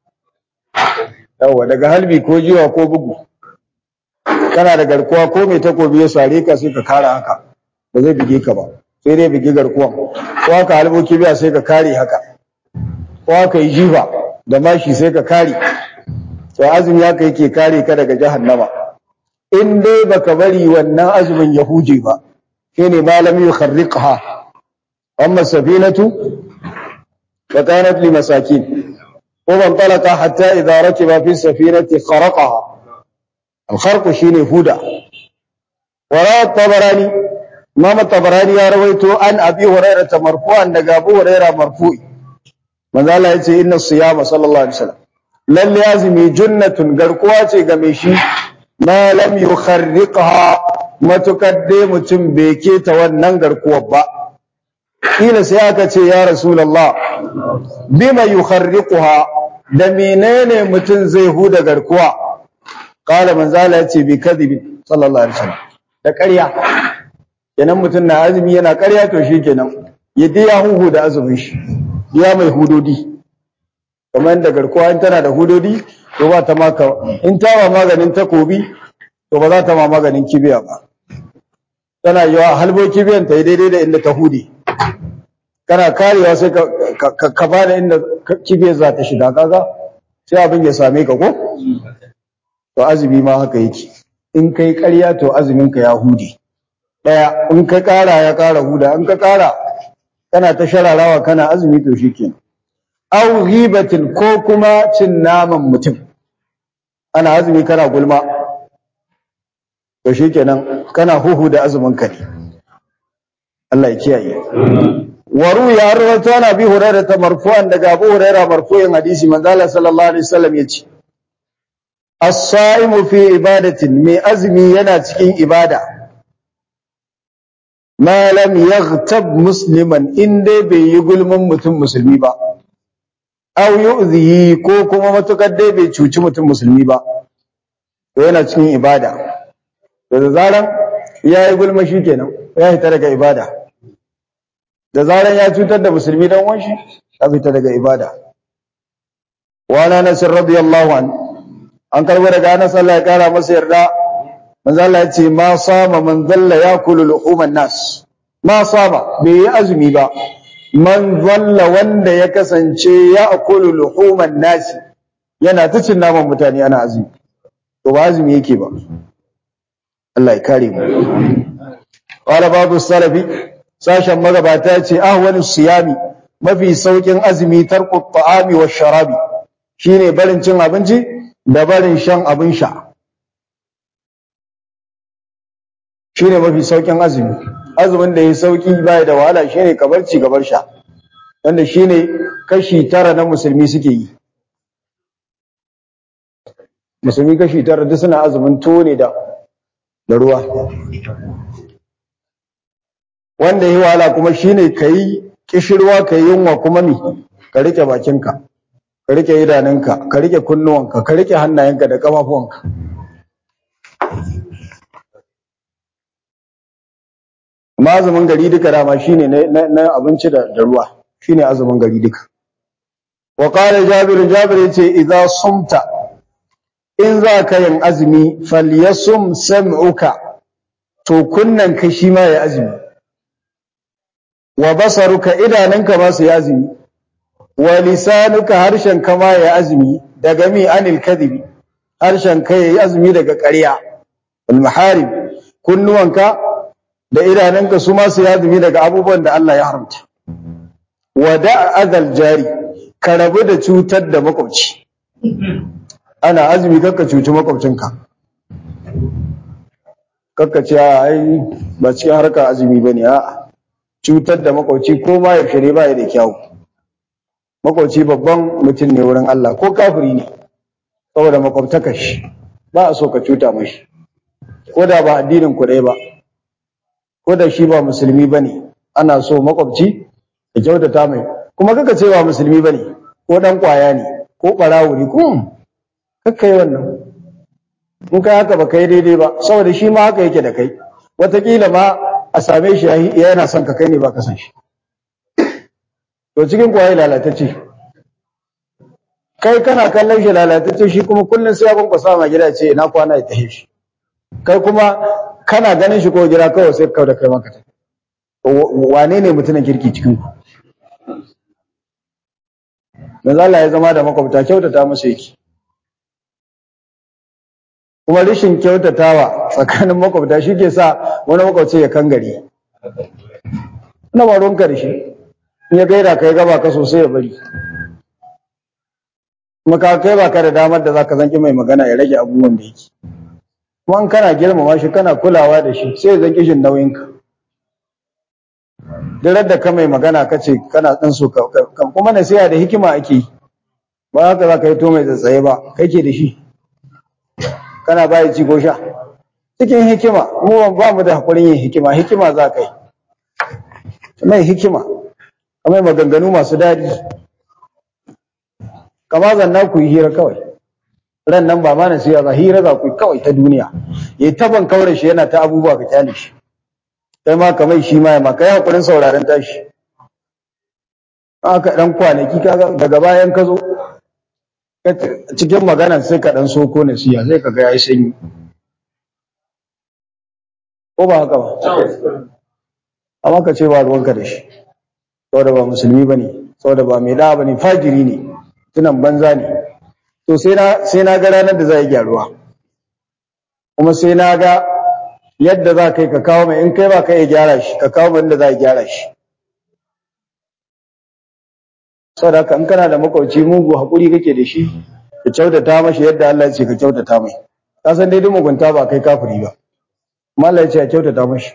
yawa daga halbi ko jiwa ko bugu kana da garkuwa ko mai takobi ya sare ka sai ka kare haka ba zai bige ka ba sai dai bige garkuwan ko haka halbo kibiya sai ka kare haka ko haka yi jifa da mashi sai ka kare to azumi haka yake kare ka daga jahannama in dai baka bari wannan azumin ya huje ba shine malam yukharriqha amma safinatu fa kanat li masakin وانطلق حتى إذا ركب في السفينة خرقها الخرق شيني هدى وراء الطبراني امام الطبراني يا رويته عن أبي هريرة مرفوعا دقى أبو هريرة مرفوع من ذا يتي إن الصيام صلى الله عليه وسلم لن يازمي جنة قرقواتي قميشي ما لم يخرقها ما تقدم تنبيكي تونن قرقوة با إلى سياكة يا رسول الله بما يخرقها da menene mutum zai huda garkuwa qala manzala yace bi kadhibi sallallahu alaihi wasallam da ƙarya kenan mutum na azumi yana ƙarya to shikenan yadda ya huhu da azumin shi ya mai hudodi kamar da garkuwa in tana da hudodi to ba ta maka in ta ba maganin takobi to ba za ta ma maganin kibiya ba tana yawa halboki biyan ta daidai da inda ta hude kana karewa sai ka ka ba da inda kibiyar za ta shiga kaga sai abin ya same ka ko to azumi ma haka yake in kai ƙarya to azumin ka ya hude daya in ka ƙara ya ƙara huda in ka ƙara kana ta shararawa kana azumi to shikenan aw ghibatin ko kuma cin naman mutum ana azumi kana gulma to shikenan kana huhu da azumin ka ne Allah ya kiyaye waru ya rawaito na bi hurairah ta marfu'an daga Abu Hurairah marfu'in hadisi manzo Allah sallallahu alaihi wasallam yace as-sa'imu fi ibadatin mai azumi yana cikin ibada ma lam yaghtab musliman in dai bai yi gulman mutum musulmi ba aw yu'zihi ko kuma matukar dai bai cuci mutum musulmi ba to yana cikin ibada to da zaran ya yi gulma kenan ya fita daga ibada da zaran ya cutar da musulmi dan uwan shi ya fita daga ibada wa ana nas radiyallahu an an karbo daga Anas Allah ya kara masa yarda manzo Allah ya ce ma sama man zalla yakulu luhuman nas ma sama bai yi azumi ba man zalla wanda ya kasance ya akulu luhuman nasi yana ta cin naman mutane ana azumi to ba azumi yake ba Allah ya kare mu qala babu salafi sashen magabata ce ahwanu siyami mafi saukin azumi tarku ta'ami wa sharabi shine barin cin abinci da barin shan abin sha shine mafi saukin azumi azumin da ya sauki baya da wahala shine kabar ci gabar sha wanda shine kashi tara na musulmi suke yi musulmi kashi tara duk suna azumin tuwo ne da da ruwa wanda yi wahala kuma shine kai kishirwa kai yunwa kuma mi ka rike bakinka ka rike idanunka ka rike kunnuwanka ka rike hannayenka da kafafuwanka amma azumin gari duka dama shine na abinci da ruwa shine azumin gari duka wa qala jabir jabir yace idza sumta in za ka yin azumi falyasum sam'uka to kunnan ka shi ma ya azumi wa basaruka idanunka ma su ya azumi wa lisanuka harshen ka ma ya azumi daga mi anil kadhibi harshen ka yayi azumi daga ƙarya wal maharib kunnuwanka da idanunka su ma su ya azumi daga abubuwan da Allah ya haramta wa da adal jari ka rabu da cutar da makwabci ana azumi kakka cuci makwabcinka kakka ce ai ba cikin harkar azumi bane a'a cutar da makwabci ko ma yaushe ne ba da kyau makwabci babban mutum ne wurin Allah ko kafiri ne saboda makwabtaka shi ba a so ka cuta mashi ko da ba addinin ku ɗaya ba ko da shi ba musulmi bane ana so makwabci ya kyautata mai kuma kaka ce ba musulmi bane ko dan kwaya ne ko barawo ne kuma kakka yi wannan in kai haka ba kai daidai ba saboda shi ma haka yake da kai wataƙila ma a same shi yana son ka kai ne ba ka san shi to cikin kwaye lalatacce kai kana kallon shi lalatacce shi kuma kullum sai ya kwankwasa ma gida ce ina kwana ya tahe shi kai kuma kana ganin shi ko gida kawai sai kau da kai maka ta wane ne mutumin kirki cikin ku manzo Allah ya zama da makwabta kyautata masa yake kuma rashin kyautatawa tsakanin makwabta shi ke sa wani makwabci ya kangare na ba ruwanka da shi in ya gaida kai gaba ka sosai ya bari kuma ka kai ba ka da damar da zaka zanki mai magana ya rage abubuwan da yake kuma in kana girmama shi kana kulawa da shi sai ya zanki shin nauyinka duk da ka mai magana ka ce kana ɗan so kuma nasiha da hikima ake yi ba haka za ka yi to mai tsatsaye ba kai ke da shi kana baya ci ko sha cikin hikima mu ba mu da hakurin yin hikima hikima za ka yi mai hikima kamar maganganu masu daɗi kama zanna ku yi hira kawai ran nan ba ma nasiha ba hira za ku yi kawai ta duniya yayi taban kaure shi yana ta abubuwa ka kyale shi kai ma kamar shi ma ya ma kai hakurin sauraron tashi aka dan kwanaki kaga daga bayan ka zo cikin maganan sai ka dan soko nasiha sai ka ga yayi sanyi ko ba haka ba amma ka ce ba ruwanka da shi saboda ba musulmi ba ne saboda ba mai da'a ba ne fajiri ne tunan banza ne to sai na ga ranar da za yi gyaruwa kuma sai na ga yadda za ka yi ka kawo mai in kai ba ka iya gyara shi ka kawo mai inda za a gyara shi saboda haka in kana da makwauci mugu haƙuri kake da shi ka kyautata mashi yadda Allah ya ce ka kyautata mai ka san dai duk mugunta ba kai kafiri ba amma Allah ya ce a kyautata mashi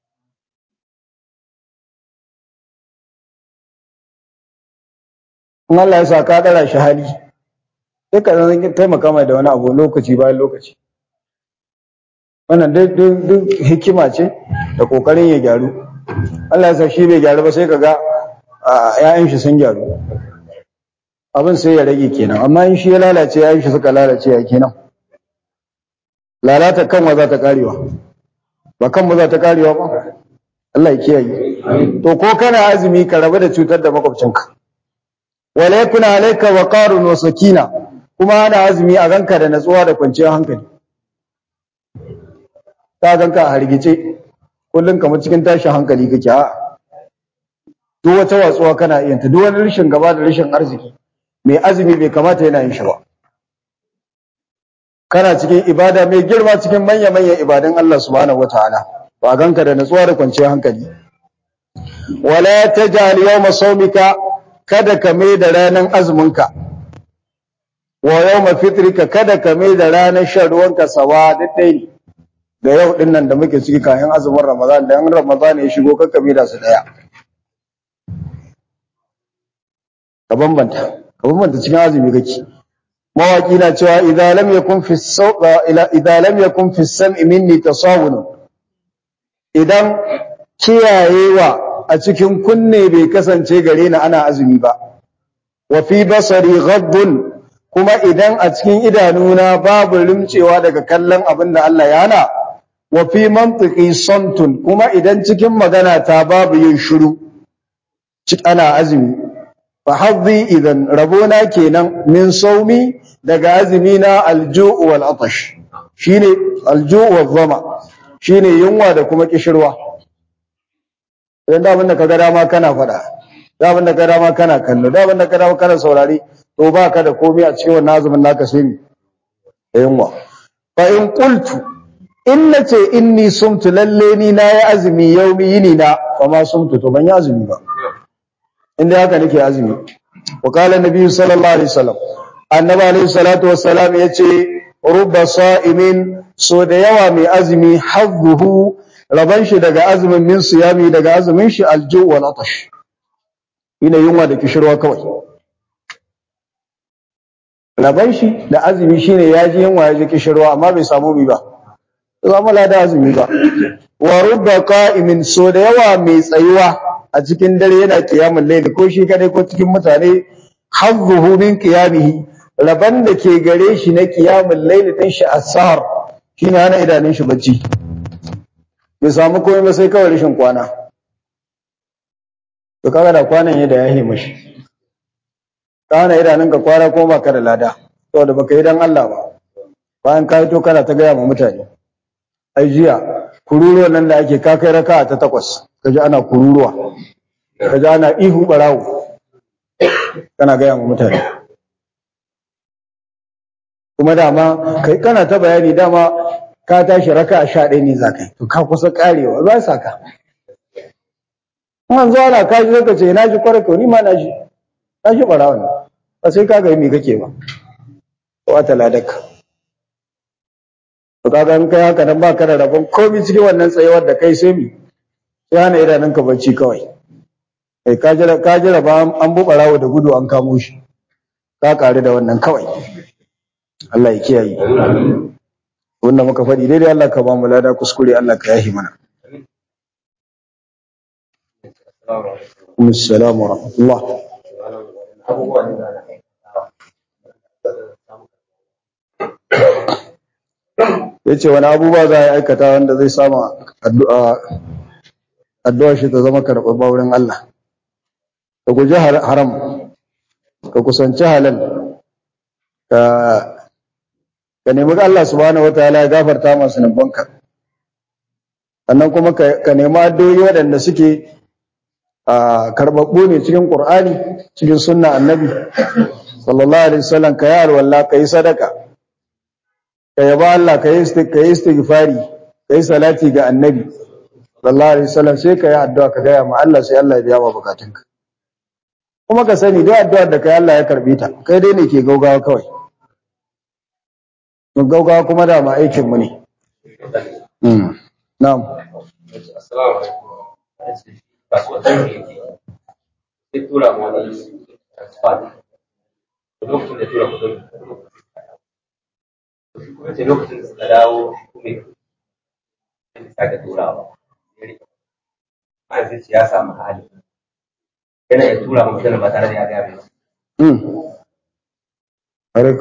in Allah ya sa ka dara shi hali sai ka zan taimaka mai da wani abu lokaci bayan lokaci wannan duk hikima ce da kokarin ya gyaru Allah ya sa shi bai gyaru ba sai ka ga ‘ya'yan shi sun gyaru abin sai ya rage kenan amma in shi ya lalace ‘ya'yan shi suka lalace ya kenan lalata kanwa za ta karewa ba kanmu za ta karewa ba Allah ya kiyaye to ko kana azumi ka rabu da cutar da makwabcinka wala yakuna alayka waqarun wa sakina kuma ana azumi a ganka da natsuwa da kwanciyar hankali ta ganka a hargice kullun kamar cikin tashin hankali kake a duk wata watsuwa kana iya ta duk wani rashin gaba da rashin arziki mai azumi bai kamata yana yin shi ba kana cikin ibada mai girma cikin manya manyan ibadan Allah subhanahu wataala ba ganka da natsuwa da kwanciyar hankali wala taj'al yawma sawmika kada ka mai da ranar azuminka wa yawma fitrika kada ka mai da ranar shan ruwanka sawa daidai ne da yau din nan da muke ciki kayan azumin Ramadan da yan Ramadan ya shigo kakka mai da su daya ka bambanta ka bambanta cikin azumi kake mawaki na cewa idza lam yakun fi ila idza lam yakun fi sam'i minni tasawun idan kiyayewa a cikin kunne bai kasance gare ni ana azumi ba wa fi basari ghaddun kuma idan a cikin idanuna babu rimcewa daga kallon abin da Allah ya hana wa fi mantiqi samtun kuma idan cikin magana ta babu yin shiru ana azumi fa hadhi idan rabona kenan min saumi daga azumi na alju'u wal atash shine alju'u wal dhama shine yunwa da kuma kishirwa idan da abin da kaga dama kana faɗa da abin da kaga dama kana kallo da abin da kaga dama kana saurari to ba ka da komai a cikin wannan azumin naka sai mi yunwa fa in qultu in nace inni sumtu lalle ni na yi azumi yaumi yini na fa ma sumtu to ban yi azumi ba inda haka nake azumi wa qala nabi sallallahu alaihi wasallam annabi alaihi salatu wassalam yace rubba sa'imin so da yawa mai azumi hazzuhu raban shi daga azumin min siyami daga azumin shi alju wal atash ina yunwa da kishirwa kawai raban shi da azumi shine ya ji yunwa ya ji kishirwa amma bai samu bi ba zama lada azumi ba wa rubba qa'imin so da yawa mai tsayuwa a cikin dare yana qiyamul layl ko shi kadai ko cikin mutane hazzuhu min qiyamihi raban da ke gare shi na qiyamul layl din shi asar shine hana idanun shi bacci bai samu komai ba sai kawai rashin kwana to kaga da kwanan yadda ya hima shi kana idanun ka kwara ko baka da lada saboda baka yi dan Allah ba bayan ka to kana ta gaya ma mutane ai jiya kururuwa nan da ake kakai raka ta takwas kaji ana kururuwa kaji ana ihu barawo kana gaya ma mutane kuma dama kai kana ta bayani dama ka tashi raka sha ɗaya ne za ka yi to ka kusa karewa za sa ka an zo ana kaji zaka ce na ji kwarar ni ma na ji na ji barawa ne ba sai ka ga me kake ba wata ladaka to kaga in kai haka nan baka da rabon komai cikin wannan tsayuwar da kai sai mi sai hana idanunka bacci kawai kai ka jira ka jira ba an bu barawo da gudu an kamo shi ka kare da wannan kawai Allah ya kiyaye wannan muka faɗi daidai Allah ka ba mu lada kuskure Allah ka yahi mana Assalamu wa rahmatullah ya ce wani abubuwa za a aikata wanda zai sama addu'a shi ta zama karɓar wurin Allah ka guji haram ka kusanci halal ka nemi Allah subhanahu wataala ya gafarta masu nubanka sannan kuma ka nemi addu'o'i waɗanda suke karɓaɓɓu ne cikin Qur'ani cikin sunna annabi sallallahu alaihi wasallam ka yi alwala ka yi sadaka ka yaba Allah ka yi istighfari ka yi salati ga annabi sallallahu alaihi wasallam sai ka yi addu'a ka gaya ma Allah sai Allah ya biya ma bukatunka kuma ka sani duk addu'ar da kai Allah ya karbe ta kai dai ne ke gaugawa kawai mun gaugawa kuma da ma aikin mu ne na'am assalamu alaikum kasuwancin da yake sai tura ma wani transfer lokacin da tura kudin kuma ce lokacin da suka dawo kuma ya sake turawa ma yanzu ya samu hali yana ya tura mutum ba tare da ya gaya mai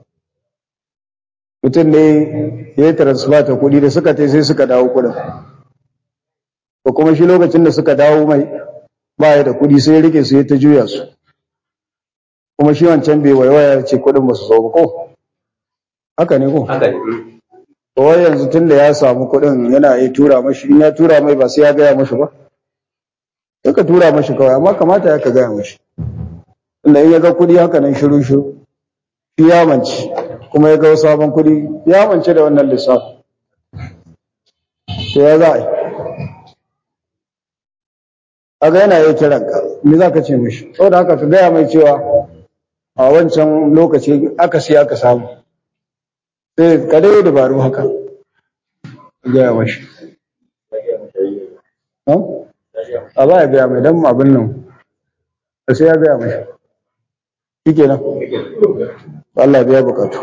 mutum ne ya yi transfer ta kuɗi da suka tai sai suka dawo kuɗin ko kuma shi lokacin da suka dawo mai baya da kuɗi sai ya rike su ya ta juya su kuma shi wancan bai waiwaya ce kuɗin ba su zo ba ko haka ne ko haka ne kawai yanzu tun da ya samu kuɗin yana yi tura mashi in ya tura mai ba sai ya gaya mashi ba ya ka tura mashi kawai amma kamata ya ka gaya mashi inda in ya ga kuɗi haka nan shiru shiru shi ya mance kuma ya ga sabon kuɗi ya mance da wannan lissafi to ya za a yi kaga yana yi kiran ka me za ka ce mishi saboda haka ka gaya mai cewa a wancan lokaci aka siya aka samu sai ka dai dabaru haka gaya mashi a ba ya gaya mai don abin nan da sai ya gaya mashi shi kenan Allah biya bukatu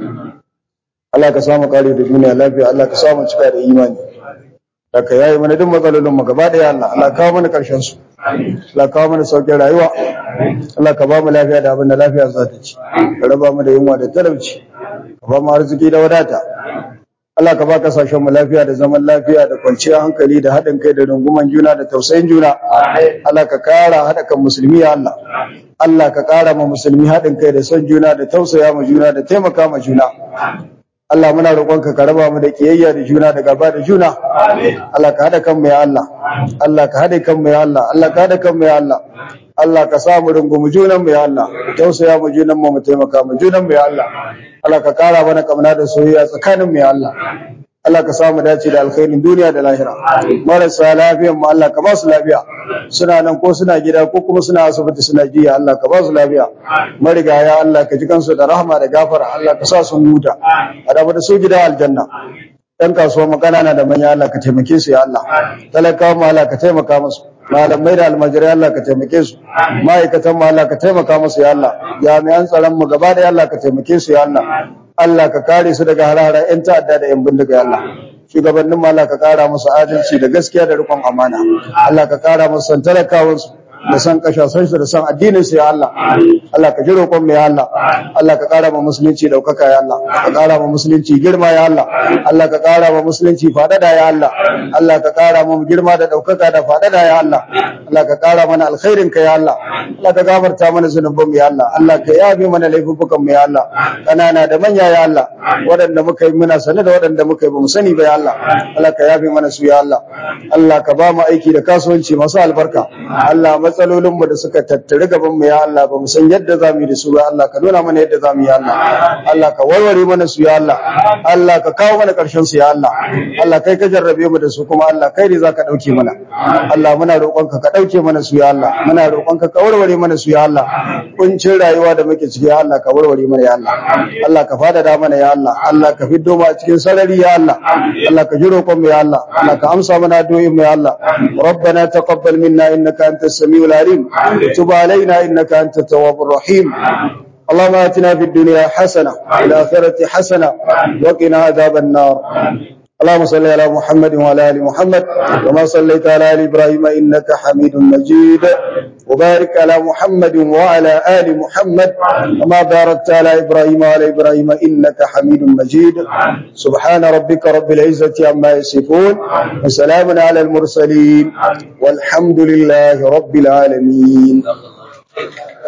Allah ka samu kare da duniya lafiya Allah ka samu cika da imani da ka yayi mana duk matsalolin mu gaba daya Allah Allah kawo mana karshen su Allah kawo mana saukin rayuwa Allah ka ba mu lafiya da abin da lafiya za ta ci ka raba mu da yunwa da talauci ka ba mu arziki da wadata Allah ka ba kasashen mu lafiya da zaman lafiya da kwanciyar hankali da haɗin kai da runguman juna da tausayin juna Allah ka kara haɗa kan musulmi ya Allah Allah ka kara ma musulmi haɗin kai da son juna da tausaya ma juna da taimaka ma juna Allah muna roƙonka ka raba mu da kiyayya da juna da gaba da juna Allah ka haɗa kanmu ya Allah Allah ka haɗa kanmu ya Allah Allah ka haɗa kanmu ya Allah Allah ka sa mu rungumi junan mu ya Allah tausaya mu junan mu mu taimaka mu junan mu ya Allah Allah ka kara mana kamna da soyayya tsakanin mu ya Allah Allah ka samu dace da alkhairin duniya da lahira marasa lafiyan mu Allah ka ba su lafiya suna nan ko suna gida ko kuma suna asibiti suna jiya Allah ka ba su lafiya marigaya Allah ka ji kansu da rahama da gafara Allah ka sa su huta a da su gida aljanna ɗan kasuwa makanana da manya Allah ka taimake su ya Allah talakawa mu Allah ka taimaka musu malamai da almajirai Allah ka taimake su ma'aikatan mu Allah ka taimaka musu ya Allah jami'an tsaron mu gaba da Allah ka taimake su ya Allah Allah ka kare su daga harara yan ta'adda da yan bindiga ya Allah shugabannin mu Allah ka kara musu adalci da gaskiya da rikon amana Allah ka kara musu san talakawansu da san kashasan su da san addinin su ya Allah Allah ka ji roƙon mu ya Allah Allah ka ƙara ma musulunci daukaka ya Allah ka ƙara ma musulunci girma ya Allah Allah ka ƙara ma musulunci fadada ya Allah Allah ka ƙara ma girma da daukaka da fadada ya Allah Allah ka ƙara mana alkhairin ka ya Allah Allah ka gafarta mana zunuban mu ya Allah Allah ka yabe mana laifukan mu ya Allah kanana da manya ya Allah waɗanda muka yi muna sane da waɗanda muka yi ba mu sani ba ya Allah Allah ka yabe mana su ya Allah Allah ka ba mu aiki da kasuwanci masu albarka Allah matsalolinmu da suka tattare gabanmu ya Allah ba mu san yadda za mu yi da su ba Allah ka nuna mana yadda za mu yi Allah Allah ka warware mana su ya Allah Allah ka kawo mana ƙarshen su ya Allah Allah kai ka jarrabe mu da su kuma Allah kai ne za ka ɗauke mana Allah muna roƙonka ka ɗauke mana su ya Allah muna roƙonka ka warware mana su ya Allah kuncin rayuwa da muke ciki ya Allah ka warware mana ya Allah Allah ka fadada mana ya Allah Allah ka fiddo mu a cikin sarari ya Allah Allah ka ji roƙon mu ya Allah Allah ka amsa mana addu'o'in mu ya Allah ربنا تقبل منا انك انت السميع العليم وتب علينا انك انت التواب الرحيم اللهم اتنا في الدنيا حسنه وفي الاخره حسنه وقنا عذاب النار اللهم صل على محمد وعلى ال محمد كما صليت على ال ابراهيم انك حميد مجيد وبارك على محمد وعلى ال محمد كما باركت على ابراهيم وعلى ابراهيم انك حميد مجيد سبحان ربك رب العزه عما يصفون وسلام على المرسلين والحمد لله رب العالمين